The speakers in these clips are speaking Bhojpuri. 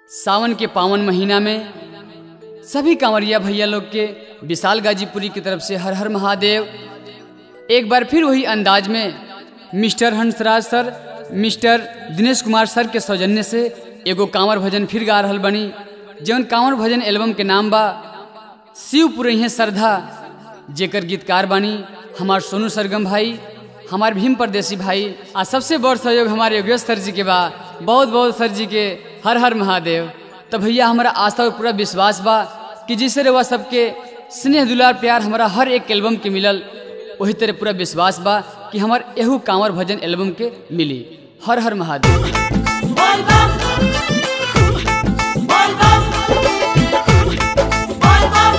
सावन के पावन महीना में सभी कांवरिया भैया लोग के विशाल गाजीपुरी की तरफ से हर हर महादेव एक बार फिर वही अंदाज में mister Hansraj sir mister Dinesh Kumar sir के सौजन्य से एगो कांवर भजन फिर गा रहल बनी जौन कांवर भजन एल्बम के नाम बा शिव पुरैहे श्रद्धा जेकर गीतकार बानी हमार सोनू सरगम भाई हमार भीम परदेसी भाई आ सबसे बड़ सहयोग हमारे योगेश सर जी के बा बहुत बहुत सर जी के हर हर महादेव तो भैया हमारा आस्था और पूरा विश्वास बा कि जिससे रवा सबके स्नेह दुलार प्यार हमारा हर एक एल्बम के मिलल वही तरह पूरा विश्वास बा कि हमार एहू कांवर भजन एल्बम के मिली हर हर महादेव बोल बम बोल बम बोल बम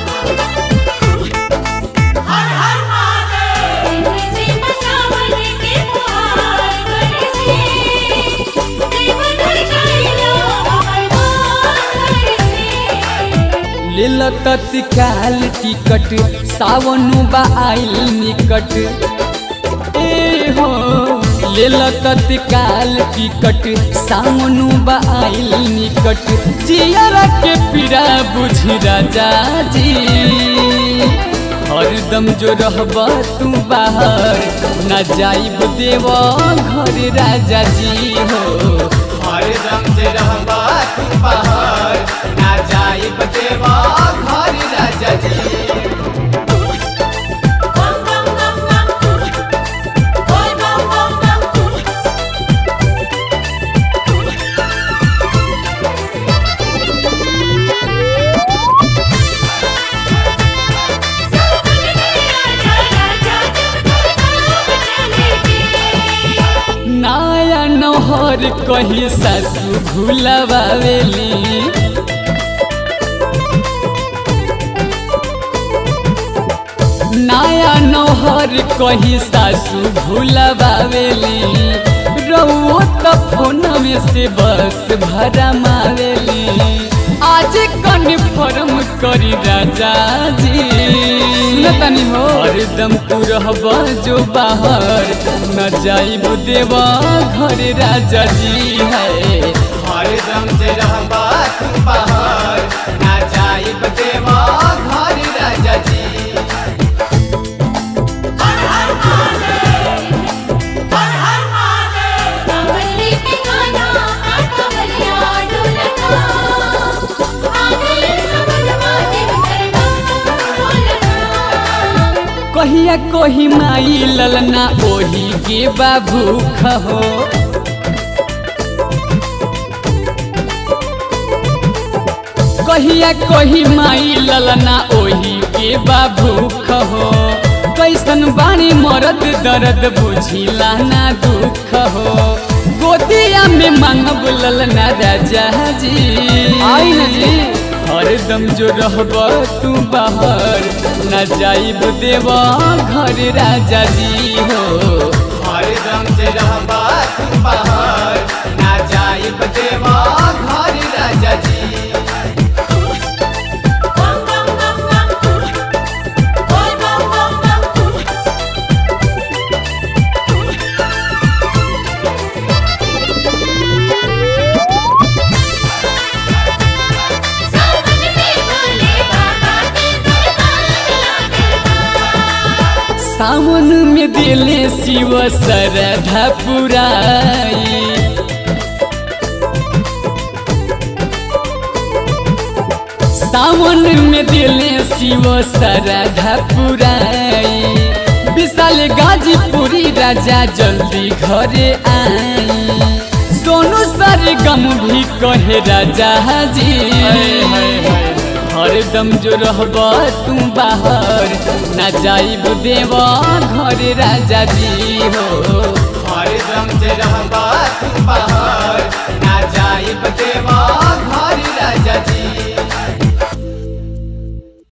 हर हर महादेव जी मसावन के पुकार करसे देव धर जाइलो हमर मान करसे लेल तत्काल टिकट सावनु बा आइल निकट ए हो लेल तत्काल टिकट सावनु बा आइल निकट जियरा के पीड़ा बुझी राजा जी हरदम जो रहब तू बाहर न जाइब देव घर राजा जी हो हरदम से रहबा तू बाहर ना जाइब देवा घर राजा जी बम बम बम बम बोल बम बम बम नाया नहर कही सासू भूलबावेली नाया नहर कही सासू भूलबावेली रउओ त फोन में से बस भरा मावेली आज कन्फर्म करी राजा जी सुनतनी हो हरदम तू रहब जो बाहर न जाइब देवा घर राजा जी है हरदम से रहबा तू बाहर ना जाइब देवा घर राजा जी हर हर महादेव हर हर महादेव कमली पे गाना कमलिया ढोलना आगले सबन महादेव दरबार बोलना कहिया कही माई ललना ओही के बाबू खहो कहिया कही माई ललना ओही के बाबू खहो कैसन बाणी मरद दर्द बुझिला ना दुख हो गोदिया में मांगब ललना राजा जी आई न जी हरदम जो रहब तू बाहर न जाइब देवा घर राजा जी हो हरदम से रहबा तू बाहर ना जाइब देवा घर राजा जी बम बम बम बम बोल बम बम बम सावन में भोले बाबा के दरबार लागल सावन में दिले शिव सरधा पुराई सावन में दिले शिव सरधा पुराई विशाल गाजीपुरी राजा जल्दी घरे आई सोनू सर गम भी कहे राजा जी हरदम जो रहब तू बाहर न जाइब देवा घर राजा जी हो